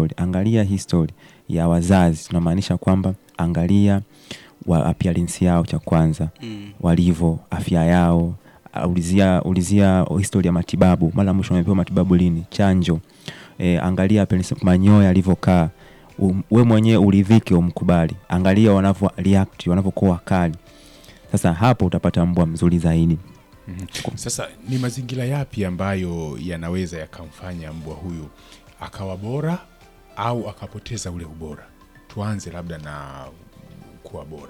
history, angalia history ya wazazi. Tunamaanisha kwamba angalia wa appearance yao cha kwanza Mm. walivyo, afya yao, uh, ulizia ulizia history ya matibabu, mara mwisho wamepewa matibabu lini, chanjo. E, angalia appearance, manyoya yalivyokaa, um, we mwenyewe uridhike, umkubali. Angalia wanavyo react, wanavyokuwa wakali. Sasa hapo utapata mbwa mzuri zaidi. Sasa ni mazingira yapi ambayo yanaweza yakamfanya mbwa huyu akawa bora au akapoteza ule ubora? Tuanze labda na kuwa bora.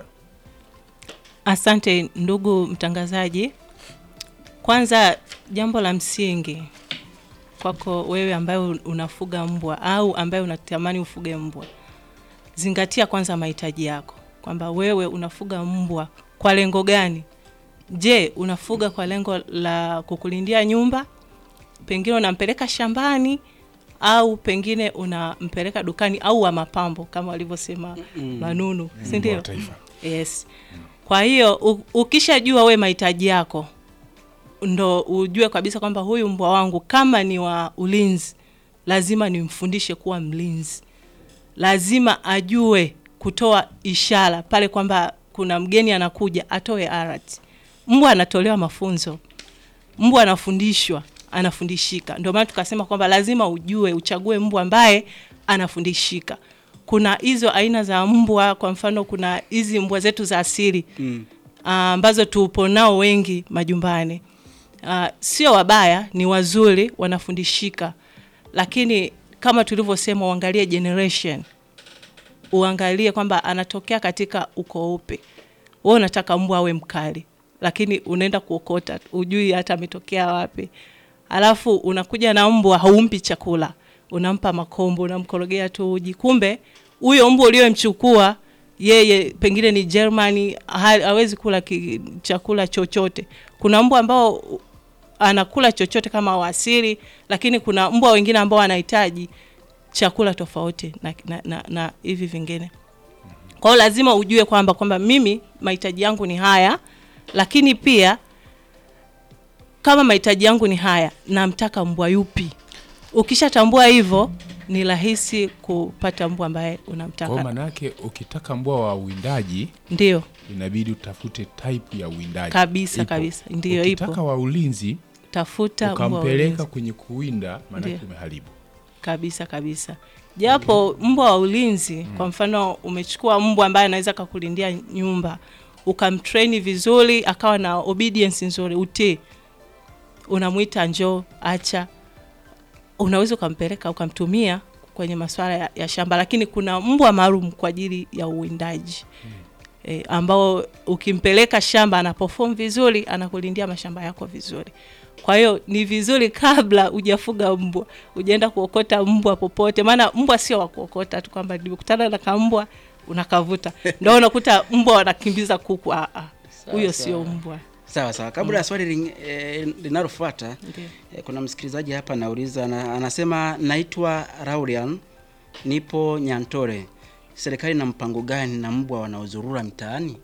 Asante ndugu mtangazaji. Kwanza, jambo la msingi kwako wewe ambaye unafuga mbwa au ambaye unatamani ufuge mbwa, zingatia kwanza mahitaji yako, kwamba wewe unafuga mbwa kwa lengo gani? Je, unafuga kwa lengo la kukulindia nyumba? Pengine unampeleka shambani au pengine unampeleka dukani au wa mapambo kama walivyosema Manunu, si Mbwa ndio? wa taifa. Yes. Kwa hiyo u- ukishajua we mahitaji yako ndo ujue kabisa kwamba huyu mbwa wangu kama ni wa ulinzi, lazima nimfundishe kuwa mlinzi. Lazima ajue kutoa ishara pale kwamba kuna mgeni anakuja, atoe alert. Mbwa anatolewa mafunzo, mbwa anafundishwa, anafundishika. Ndio maana tukasema kwamba lazima ujue, uchague mbwa ambaye anafundishika. Kuna hizo aina za mbwa, kwa mfano kuna hizi mbwa zetu za asili Mm. ah, ambazo tupo nao wengi majumbani. Ah, sio wabaya, ni wazuri, wanafundishika, lakini kama tulivyosema, uangalie generation, uangalie kwamba anatokea katika ukoo upi. Wewe unataka mbwa awe mkali, lakini unaenda kuokota, ujui hata ametokea wapi. Alafu unakuja na mbwa, haumpi chakula, unampa makombo, unamkorogea tu uji, kumbe huyo mbwa uliyemchukua yeye pengine ni Germany, ha- hawezi kula ki, chakula chochote. Kuna mbwa ambao anakula chochote kama wasili, lakini kuna mbwa wengine ambao wanahitaji chakula tofauti na, na, na, na hivi vingine. Kwa hiyo lazima ujue kwamba kwamba mimi mahitaji yangu ni haya, lakini pia kama mahitaji yangu ni haya, namtaka mbwa yupi. Ukishatambua hivyo, ni rahisi kupata mbwa ambaye Kwa unamtaka. manake ukitaka mbwa wa uwindaji Ndio inabidi utafute type ya uwindaji Kabisa, Ipo. kabisa. Ndiyo, ukitaka ipo. wa ulinzi tafuta mbwa wa ukampeleka ulinzi. kwenye kuwinda maanake Ndiyo. umeharibu kabisa kabisa japo mbwa wa ulinzi kwa mfano umechukua mbwa ambaye anaweza kakulindia nyumba ukamtraini vizuri akawa na obedience nzuri utii unamwita njoo acha unaweza ukampeleka ukamtumia kwenye masuala ya, ya shamba lakini kuna mbwa maalum kwa ajili ya uwindaji e, ambao ukimpeleka shamba ana perform vizuri anakulindia mashamba yako vizuri kwa hiyo ni vizuri kabla hujafuga mbwa ujaenda kuokota mbwa popote maana mbwa sio wa kuokota tu kwamba nimekutana na kambwa unakavuta ndo unakuta mbwa wanakimbiza kuku Ah, ah. huyo Sawa, sio sawa. mbwa Sawa sawa, kabla ya swali ling- eh, linalofuata Ndiyo. eh, kuna msikilizaji hapa anauliza, ana- anasema naitwa Raulian, nipo Nyantore. Serikali na mpango gani na mbwa wanaozurura mtaani?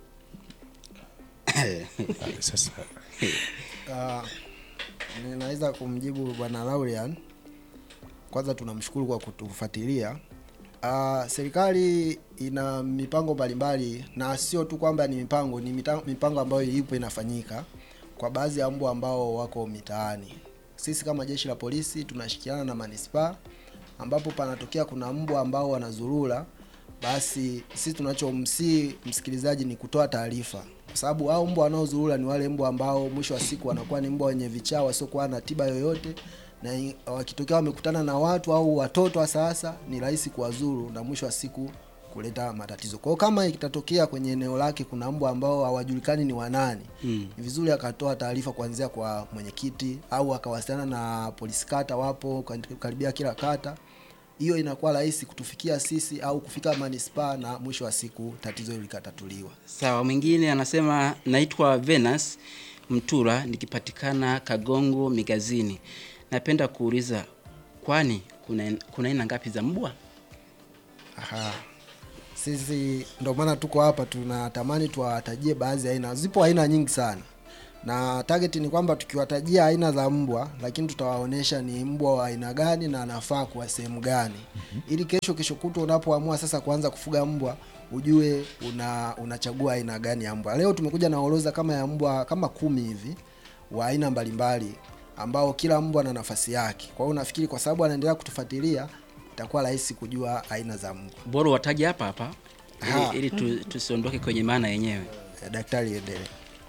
sasa Ah, ninaweza kumjibu bwana Laurian. Kwanza tunamshukuru kwa kutufuatilia. Ah, serikali ina mipango mbalimbali na sio tu kwamba ni mipango, ni mita- mipango ambayo ipo inafanyika kwa baadhi ya mbwa ambao wako mitaani. Sisi kama jeshi la polisi tunashirikiana na manispaa ambapo panatokea kuna mbwa ambao wanazurura, basi sisi tunachomsii msikilizaji ni kutoa taarifa, kwa sababu hao mbwa wanaozurura ni wale mbwa ambao mwisho wa siku wanakuwa ni mbwa wenye vichaa wasiokuwa na tiba yoyote, na i- wakitokea wamekutana na watu au watoto wa sasa, ni rahisi kuwazuru na mwisho wa siku kuleta matatizo. Kwa hiyo kama itatokea kwenye eneo lake kuna mbwa ambao hawajulikani ni wanani, Mm. ni vizuri akatoa taarifa kuanzia kwa mwenyekiti au akawasiliana na polisi kata, wapo karibia kila kata. Hiyo inakuwa rahisi kutufikia sisi au kufika manispaa, na mwisho wa siku tatizo hilo likatatuliwa. Sawa, mwingine anasema naitwa Venus Mtura, nikipatikana Kagongo Migazini. Napenda kuuliza, kwani kuna kuna aina ngapi za mbwa? Aha. Sisi ndio maana tuko hapa, tunatamani tuwatajie baadhi ya aina. Zipo aina nyingi sana, na target ni kwamba tukiwatajia aina za mbwa, lakini tutawaonesha ni mbwa wa aina gani na anafaa kwa sehemu gani, ili kesho kesho kutwa unapoamua sasa kuanza kufuga mbwa ujue una unachagua aina gani ya mbwa. Leo tumekuja na orodha kama ya mbwa kama kumi hivi wa aina mbalimbali ambao kila mbwa na nafasi yake. Kwa hiyo nafikiri kwa sababu anaendelea kutufuatilia itakuwa rahisi kujua aina za mbwa. bora wataje hapa hapa Ha. ili, ili tu, tusiondoke kwenye maana yenyewe Eh, Daktari endelee.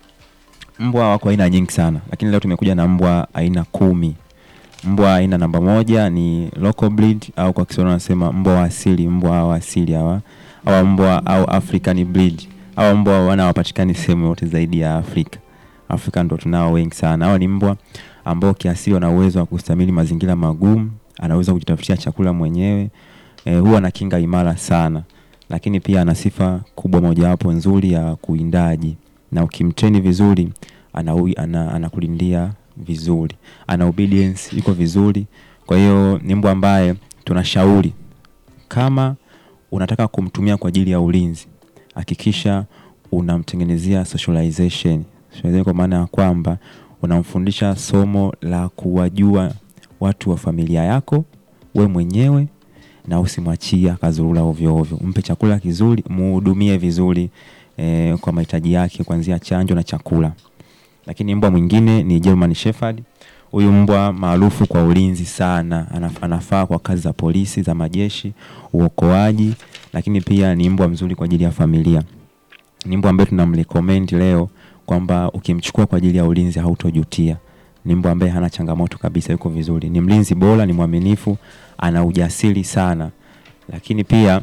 Mbwa wako aina nyingi sana, lakini leo tumekuja na mbwa aina kumi. Mbwa aina namba moja ni local breed au kwa Kiswahili wanasema mbwa wa asili. Mbwa wa asili hawa au mbwa au African breed au mbwa wana wapatikani sehemu yote zaidi ya Afrika. Afrika ndo tunao wengi sana. Hawa ni mbwa ambao kiasili wana uwezo wa kustahimili mazingira magumu, anaweza kujitafutia chakula mwenyewe. E, huwa na kinga imara sana, lakini pia ana sifa kubwa mojawapo nzuri ya kuindaji na ukimtreni vizuri anaui- ana- anakulindia vizuri, ana obedience iko vizuri. Kwa hiyo ni mbwa ambaye tunashauri kama unataka kumtumia kwa ajili ya ulinzi, hakikisha unamtengenezea socialization. Socialization kwa maana ya kwamba unamfundisha somo la kuwajua watu wa familia yako, we mwenyewe na usimwachie akazurura ovyo ovyo. Mpe chakula kizuri, muhudumie vizuri eh, kwa mahitaji yake kuanzia chanjo na chakula. Lakini mbwa mwingine ni German Shepherd. Huyu mbwa maarufu kwa ulinzi sana, Anaf- anafaa kwa kazi za polisi, za majeshi, uokoaji, lakini pia ni mbwa mzuri kwa ajili ya familia. Ni mbwa ambaye tunamrecommend leo kwamba ukimchukua kwa ajili ya ulinzi hautojutia. Ni mbwa ambaye hana changamoto kabisa, yuko vizuri, ni mlinzi bora, ni mwaminifu, ana ujasiri sana, lakini pia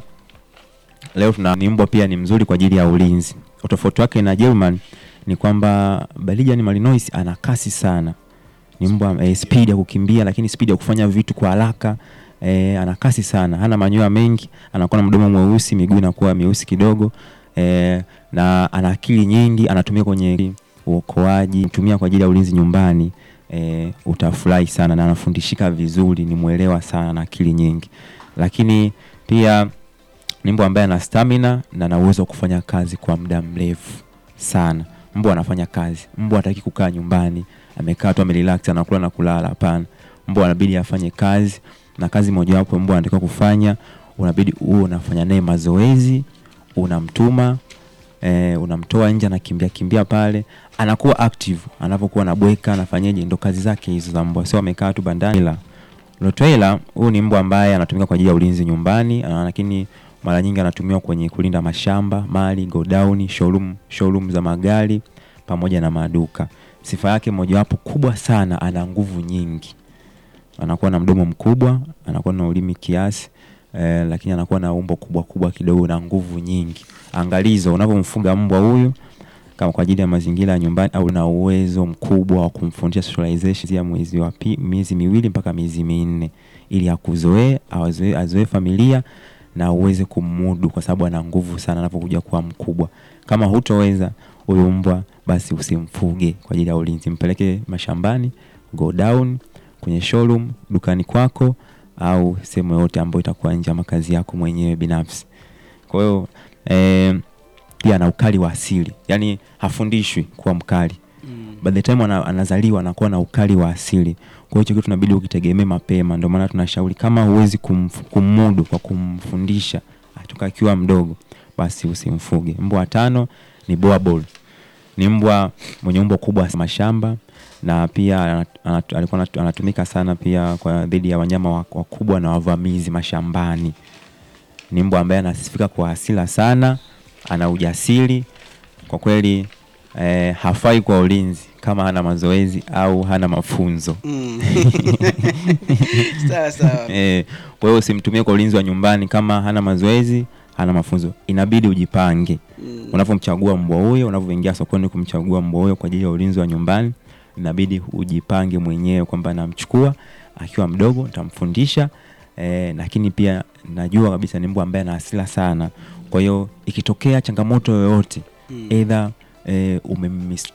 leo tuna ni mbwa pia ni mzuri kwa ajili ya ulinzi. Utofauti wake na German ni kwamba Belgian Malinois ana kasi sana, ni mbwa eh, speed ya kukimbia, lakini speed ya kufanya vitu kwa haraka eh, ana kasi sana, hana manyoya mengi, anakuwa na mdomo mweusi, miguu inakuwa mieusi kidogo eh, na ana akili nyingi, anatumia kwenye uokoaji, tumia kwa ajili ya ulinzi nyumbani eh, utafurahi sana na anafundishika vizuri, ni mwelewa sana na akili nyingi, lakini pia ni mbwa ambaye ana stamina na ana uwezo wa kufanya kazi kwa muda mrefu sana. Mbwa anafanya kazi, mbwa hataki kukaa nyumbani amekaa tu amerelax anakula na kulala. Hapana, mbwa anabidi afanye kazi, na kazi mojawapo mbwa anatakiwa kufanya, unabidi uwe unafanya naye mazoezi, unamtuma eh, unamtoa nje, anakimbia kimbia pale, anakuwa active, anapokuwa anabweka, anafanyaje, ndo kazi zake hizo za mbwa, sio amekaa tu bandani. La Rottweiler huyu ni mbwa ambaye anatumika kwa ajili ya ulinzi nyumbani, ah, lakini mara nyingi anatumiwa kwenye kulinda mashamba, mali, godown, showroom, showroom za magari pamoja na maduka. Sifa yake mojawapo kubwa sana, ana nguvu nyingi. Anakuwa na mdomo mkubwa, anakuwa na ulimi kiasi eh, lakini anakuwa na umbo kubwa kubwa kidogo na nguvu nyingi. Angalizo, unapomfuga mbwa huyu kama kwa ajili ya mazingira ya nyumbani au na uwezo mkubwa wa kumfundisha socialization ya mwezi wa pi, miezi miwili mpaka miezi minne ili akuzoee azoee azoee familia na uweze kumudu kwa sababu ana nguvu sana anapokuja kuwa mkubwa. Kama hutoweza huyu mbwa basi usimfuge kwa ajili ya ulinzi, mpeleke mashambani, go down kwenye showroom, dukani kwako au sehemu yoyote ambayo itakuwa nje ya makazi yako mwenyewe binafsi. Kwa hiyo eh, pia ana ukali wa asili, yaani hafundishwi kuwa mkali mm. by the time ana, anazaliwa anakuwa na ukali wa asili. Kwa hiyo hicho kitu tunabidi ukitegemee mapema. Ndio maana tunashauri kama huwezi kumf, kumudu kwa kumfundisha toka akiwa mdogo, basi usimfuge. Mbwa wa tano ni Boerboel. Ni mbwa mwenye umbo kubwa mashamba na pia anat, anat, alikuwa anat- anatumika sana pia kwa dhidi ya wanyama wa- wakubwa na wavamizi mashambani. Ni mbwa ambaye anasifika kwa hasira sana, ana ujasiri kwa kweli eh, hafai kwa ulinzi kama hana mazoezi au hana mafunzo Mm. sawa sawa eh, kwa hiyo usimtumie kwa ulinzi wa nyumbani kama hana mazoezi hana mafunzo inabidi ujipange Mm. unavyomchagua mbwa huyo unavyoingia sokoni kumchagua mbwa huyo kwa ajili ya ulinzi wa nyumbani inabidi ujipange mwenyewe kwamba namchukua akiwa mdogo nitamfundisha eh, lakini pia najua kabisa ni mbwa ambaye ana hasira sana kwa hiyo ikitokea changamoto yoyote Mm. either eh, umemis-